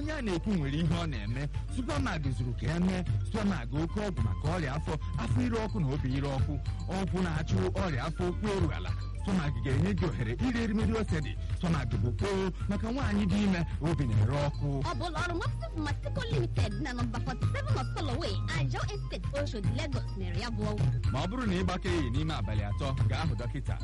onye a na-ekwu nwere ihe ọ na-eme supamag zuru ka emee supamag oke ọgwụ maka ọrịa afọ afọ ire ọkụ na obi ire ọkụ ọgwụ na-achụ ọrịa afọ okwu eru ala supamag ga-enye gị ohere iri erimeri ose dị supamag bụ kpoo maka nwaanyị dị ime obi na-ere ọkụ ọ bụ ụlọ ọrụ Mopsys Pharmaceutical Limited na nọmba 47 of Soloway, Ajao Estate, Oshodi, Lagos mere ya bụ ọgwụ. ma ọ bụrụ na ị gbakeghị n'ime abalị atọ gaa hụ dọkịta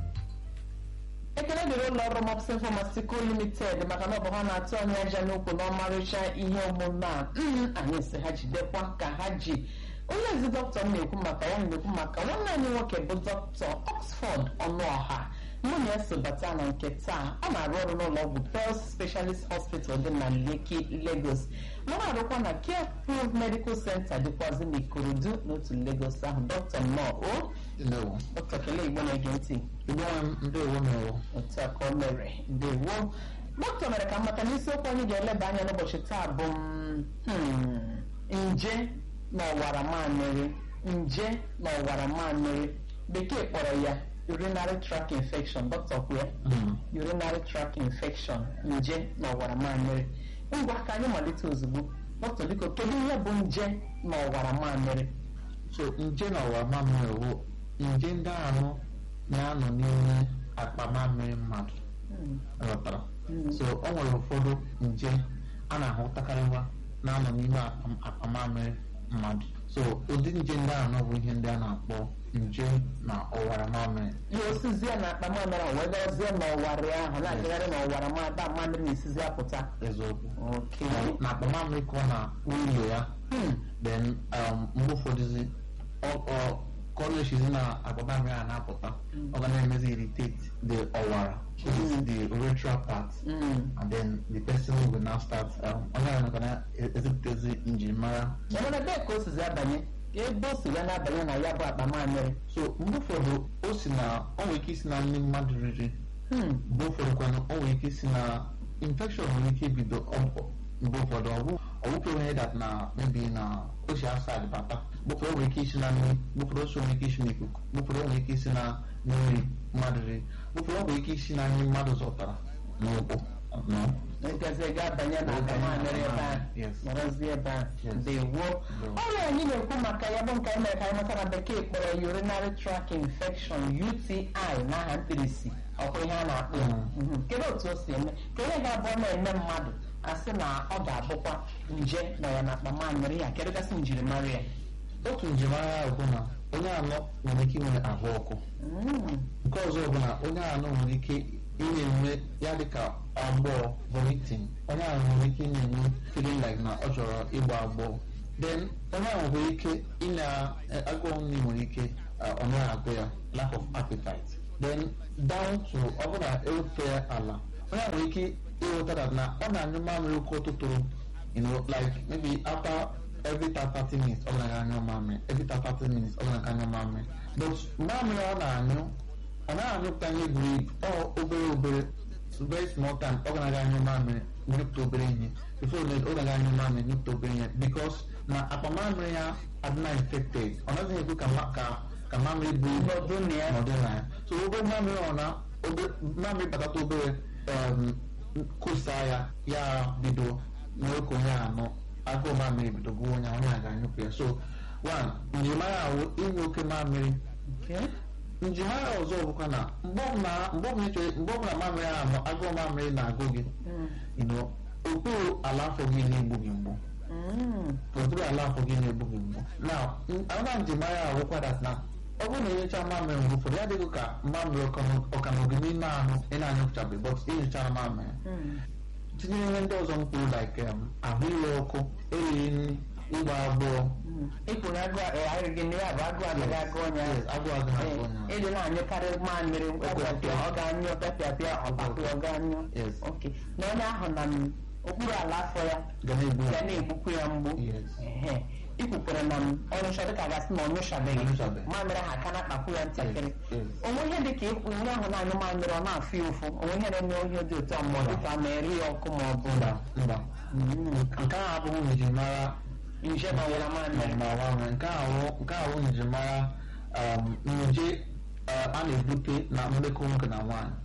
ekele dịrị ụlọ ọrụ Mopsys Pharmaceutical Limited maka na ọ bụ ha na-atụ anyị aja n'ukwu na ọmarịcha ihe omume a Mm, anyị si ha jidekwa ka ha ji onye ezi dọkịta m na-ekwu maka ya na-ekwu maka nwanne anyị nwoke bụ dọkịta Oxford Ọnụọha mụ na ya so bata na nke taa ọ na-arụ ọrụ n'ụlọ ọgwụ Pearl Specialist Hospital dị na Lekki Lagos ma na-arụkwa na Care Proof Medical Center dịkwazị n'Ikorodu n'otu Lagos ahụ dọkịta nnọọ o ndewo dọkịta kelee igbo na-ege ntị igbo nwe m ndewo mewo otu a ka o mere ndewo dọkịta mere ka m mata n'isiokwu anyị ga-eleba anya n'ụbọchị taa bụ mm, hmm, nje na ọwara mamịrị nje na ọwara mamịrị bekee kpọrọ ya urinary tract infection dọkịta kwue urinary tract infection nje na ọwara mamịrị ngwa ka anyị malite ozugbo dọkịta biko kedu ihe bụ nje na ọwara mamịrị so nje na ọwara mamịrị bụ nje ndị anụ na-anọ n'ime akpa mamịrị mmadụ Hmm, ghọtara hmm. so o nwere ụfọdụ nje a na-ahụtakarịwa na-anọ n'ime akpa- akpa mamịrị mmadụ so ụdị nje ndị anọ bụ ihe ndị a na-akpọ nje na ọwara mamịrị ihe osizie na akpa mamịrị ahụ wee gazie n'ọwarị ahụ na-agagharị n'ọwara mada mamịrị na-esizi apụta eziokwu oke na akpa mamịrị ka ọ na ụlọ ya Hmm, then um, mgbe ụfọdụzi ọ- ọ- ka ọ na-echizi na akpa mamịrị a na-apụta ọ ga na-emezi irritate the ọwara which is the urethral part hmm. and then the person will now start um, onye ahụ ga na-ezipụtazi njirimara mana ebee ka o sizi abanye ebe o si ya na-abanye na ya bụ akpa mamịrị so mgbe ụfọdụ o si na o nwere ike isi na nri mmadụ riri Hmm, mgbe ụfọdụ kwanụ o nwere ike isi na infection nwere ike ibido ọ- mgbe ụfọdụ ọ bụ ọ bụkwa onye dat na maybe na o si outside bata mgbe ụfọdụ o nwere ike isi na nri mgbe ụfọdụ o si nwere ike isi n'ikuku mgbe ụfọdụ o nwere ike isi na nri mmadụ riri mgbe ụfọdụ o nwere ike isi na nri mmadụ zọtara n'ụkwụ no ịgazi ga-abanye na akpa mamịrị ebe a Yes. nọrọzie ebe a Yes. dewo ọrịa anyị na-ekwu maka ya bụ nke anyị mere ka anyị mata na bekee kpọrọ ya urinary tract infection UTI n'aha mkpirisi ọkwa ihe a na-akpọ ya Mm. Mhm. kedu otu o si eme kedu ihe ga-abụ ọ na-eme mmadụ asị na ọ ga-abụkwa nje nọ ya na akpa mamịrị ya kedu gasị njirimara ya otu njirimara ya bụ na onye anọ nwere ike inwe ahụ ọkụ Mm. nke ọzọ bụ na onye anọ nwere ike ị na-enwe ya dịka agbọọ vomiting onye ahụ nwere ike ị na-enwe feeling like na ọ chọrọ ịgba agbọọ then onye ahụ nwere ike ị na-agụụ nri nwere ike uh, ọ naghị agụ ya lack of appetite then down to ọ bụrụ na ewefe ya ala onye ahụ nwere ike ịghọta that na ọ na-anyụ mamịrị oke ụtụtụrụ you know like maybe after every 30 minutes ọ ga-aga anyụ mamịrị every 30 minutes ọ ga-aga anyụ mamịrị but mamịrị ọ na-anyụ ọ naghị anyụpụta ihe buru ibu ọ obere obere very small time ọ ga-aga anyụ mamịrị nyụpụta obere ihe before then ọ ga-aga anyụ mamịrị nyụpụta obere ihe because na akpa mamịrị ya adịna infected ọ naghị ekwe ka ma- ka ka mamịrị buru ibu Nọdụ na ya. nọdụ na ya so obere mamịrị ọ na obe- mamịrị batata obere um, kusa ya ya bido nwoke onye anọ agụụ mamịrị bido gụọ onye ahụ, onye a ga-anyụpụ ya so one njirimara ahụ inwe oke mamịrị Okay. njirimara ọzọ bụkwa na mgbe ọbụla mgbe ọbụla ị chọrọ- mgbe ọbụla mamịrị ahụ agụụ mamịrị na-agụ gị Mm. you know, okpuru ala afọ gị na-egbu gị mgbu Mm. okpuru ala afọ gị na-egbu gị mgbu na another njirimara ahụ bụkwa that na ọ bụrụ na enyocha mamịrị mgbe ụfọdụ ya dịghị ka mamịrị ọkanọgị n'ime ahụ ị na-anyụpụchabeghị but enyochara mamịrị Mm. tinyere ihe ndị ọzọ m kwuru like um, ahụ ire ọkụ erighị nri ịgba agbọọ Mm. ịkwụrụ agụ arịghị nri abụ agụ agaghị agụ onye ahụ Yes, agụụ agaghị agụ onye ahụ. ịdị na-anyụkarị mamịrị ọpịapịa ọ ga-anyụ ọpịapịa ọpapịa ọ ga-anyụ Yes. oke na onye ahụ na m okpuru ala afọ ya ga na-egbu ga na-egbukwu ya mgbu Yes. Ehe. ikwukwere na m ọnyụcha dịka gasị na ọ nyụchabeghị Ọnyụchabeghị. mamịrị ha aka na-akpakwu ya ntakịrị Yes, yes. onwe ihe dịka ịkwụ onye ahụ na-anyụ mamịrị ọ na-afụ ya ụfụ onwe ihe na-enye ihe dị otu a ma ọ dịka a na-eri ya ọkụ ma ọ bụ mba mba Mm. nke ahụ abụghị njirimara nje na ọwara mamịrị ma gbanwee nke ahụ nke ahụ njirimara um, nje uh, a na-ebute na mmekọ nwoke na nwaanyị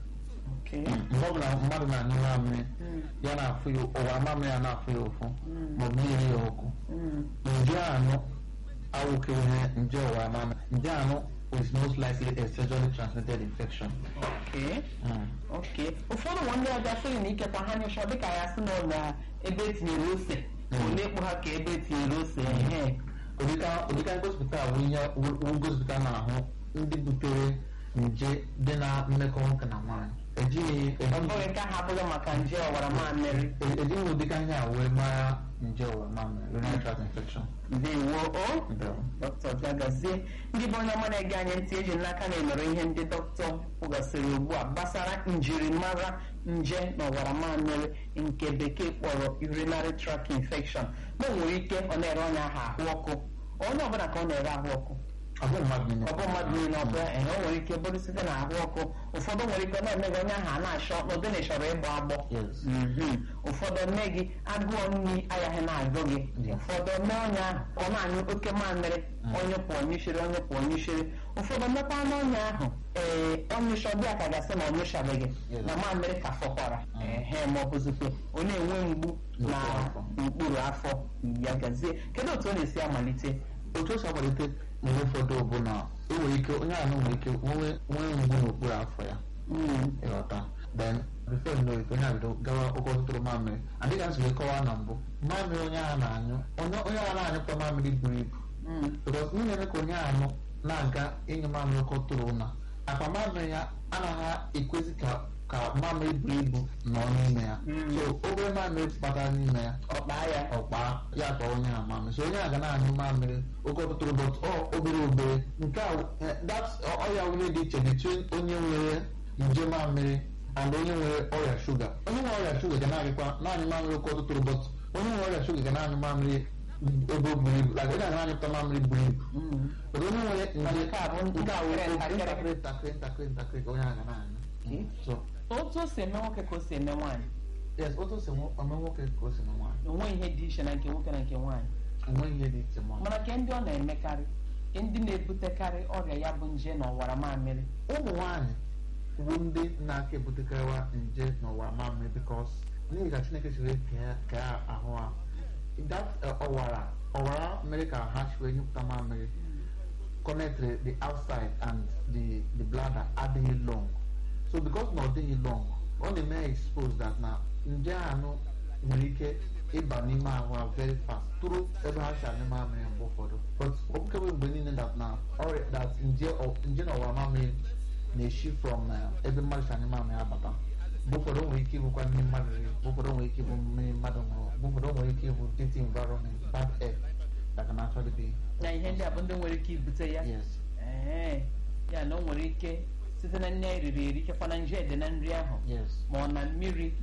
Okay. mgbe ọbụla mmadụ na-anyụ mamịrị Mm. ya na-afụ ya ọwara mamịrị ya na-afụ ya ụfụ Mm. maọbụ na-eri ya ọkụ Mm. nje anụ awụkeghị ihe nje ọwara mamịrị nje anụ is most likely a sexually transmitted infection Okay. Mm. oke ụfọdụ nwa ndị ọbịa sịrị na ikekwa ha nyụcha dịka ya sị na ọ na ebe etinyere ose ole kpụ ha ka ebe etinyere ose ehe ụdịka ụdịka ngosipụta bụ ihe wu ngosipụta na-ahụ ndị butere nje dị na mmekọ nwoke na nwaanyị ejighị ọ bụghị nke ahụ abụghị maka nje ọwara mamịrị ejighị ejighị ụdịka ihe a wee mara nje ọwara mamịrị urinary tract infection ndewo o Ndewo. dọkịta gagazie ndị bụ onye ọma na-ege anyị ntị eji n'aka na emere ihe ndị dọkịta kwugasịrị ugbu a gbasara njirimara nje na ọwara mamịrị nke bekee kpọrọ urinary tract infection na o nwere ike ọ na-ere onye ahụ ahụ ọkụ onye ọbụla ka ọ na-ere ahụ ọkụ ọ bụ mmadụ niile ọ bụ mmadụ niile ọ bụla ehe o nwere ike bụrụ site na ahụ ọkụ ụfọdụ nwere ike na-eme gị onye ahụ a na-achọ n'ụdị na ịchọrọ ịgbọ agbọ Yes. Mhm. ụfọdụ mme gị agụọ nri agaghị na-agụ gị Yeah. ụfọdụ mee onye ahụ ka ọ na-anyụ oke mamịrị onye pụọ nyụchiri onye pụọ nyụchiri ụfọdụ mmekwa n'ọnya ahụ ee ọnyụcha ọbịa ka gasị na ọnyụchabeghị Yes. na mamịrị ka fọkwara ehe ma ọ bụzikwa ọ na-enwe mgbu na N'okpuru afọ. n'okpuru afọ ya gazie kedu otu ọ na-esi amalite otu o si akwalite mgbe ụfọdụ bụ na o nwere ike onye ahụ nwere ike nwee nwee mgbu n'okpuru afọ ya Mm. ịghọta then before you know it onye ahụ bido gawa oke ọtụtụrụ mamịrị adịghị asị wee kọwaa na mbụ mamịrị onye ahụ na-anyụ onye onye ahụ na-anyụpụta mamịrị buru ibu Mm. because ihe na-eme ka onye ahụ na-aga ịnyụ mamịrị oke ọtụrụ na akpa mamịrị ya anaghị ekwezi ka ka mamịrị buru ibu nọ n'ime ya Mm. so obere mamịrị batara n'ime ya ọkpa ya ọkpa ya tọọ onye a mamịrị so onye a ga na-anyụ mamịrị oke ọtụtụrụ but ọ obere obere nke a eh, that's ọ- ọya onye dị iche between onye nwere nje mamịrị and onye nwere ọrịa shuga onye nwere ọrịa shuga ga na-anyụkwa na-anyụ mamịrị oke ọtụtụrụ but onye nwere ọrịa shuga ga na-anyụ mamịrị ebe o buru ibu like onye a na-anyụpụta mamịrị buru ibu Mm. but onye nwere nje nke a bụ nke a wee ntakịrị, ntakịrị ntakịrị ntakịrị ntakịrị ka onye a ga na-anyụ Okay. so otu o si eme nwoke ka o si eme nwaanyị yes otu o si nwe- eme nwoke ka o si na nwaanyị onwe ihe dị iche na nke nwoke na nke nwaanyị enweghị ihe dị iche ma mana nke ndị ọ na-emekarị ndị na-ebutekarị ọrịa ya bụ nje na ọwara mamịrị ụmụ nwanyị bụ ndị na-aka ebutekarịwa nje n'ụwa mamịrị bikos n'ihi ka chineke siri kee kee ahụ ha that uh, ọwara ọwara mere ka ha si wee nyepụta mamịrị connected the outside and the the bladder adịghị long so because na ọ dịghị long ọ na-eme ya expose that na nje anụ nwere ike ịba n'ime ahụ ha very fast tụrụ ebe ha si anyụ mamịrị mgbe ụfọdụ but ọ bụkebe mgbe niile that na ọrịa that nje ọ- nje na ọwara mamịrị na-esi from uh, ebe mmadụ si anyụ mamịrị abata mgbe ụfọdụ o nwere ike ịbụkwa mmiri mmadụ riri mgbe ụfọdụ o nwere ike ịbụ mmiri mmadụ ṅụrụ mgbe ụfọdụ o nwere ike ịbụ dirty environment bad air that can actually be na ihe ndị a bụ ndị nwere ike ibute ya yes ee ya na o nwere ike site na nri anyị riri eri ikekwa na nje dị na nri ahụ yes ma ọ na mmiri